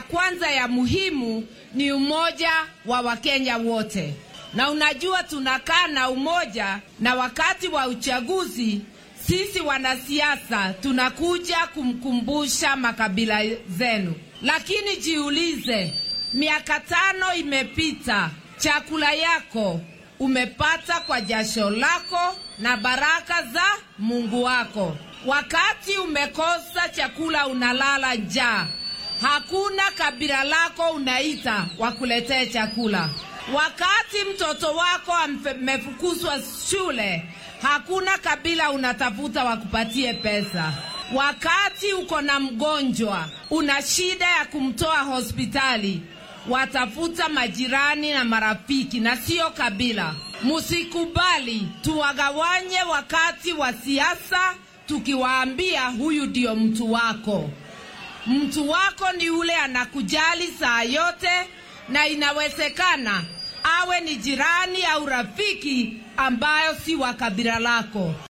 ya kwanza ya muhimu ni umoja wa Wakenya wote, na unajua tunakaa na umoja, na wakati wa uchaguzi sisi wanasiasa tunakuja kumkumbusha makabila zenu, lakini jiulize, miaka tano imepita, chakula yako umepata kwa jasho lako na baraka za Mungu wako. Wakati umekosa chakula, unalala njaa, hakuna kabila lako unaita wakuletee chakula. Wakati mtoto wako amefukuzwa shule, hakuna kabila unatafuta wakupatie pesa. Wakati uko na mgonjwa, una shida ya kumtoa hospitali, watafuta majirani na marafiki na sio kabila. Musikubali tuwagawanye wakati wa siasa, tukiwaambia huyu ndio mtu wako. Mtu wako ni ule anakujali saa yote, na inawezekana awe ni jirani au rafiki ambayo si wa kabila lako.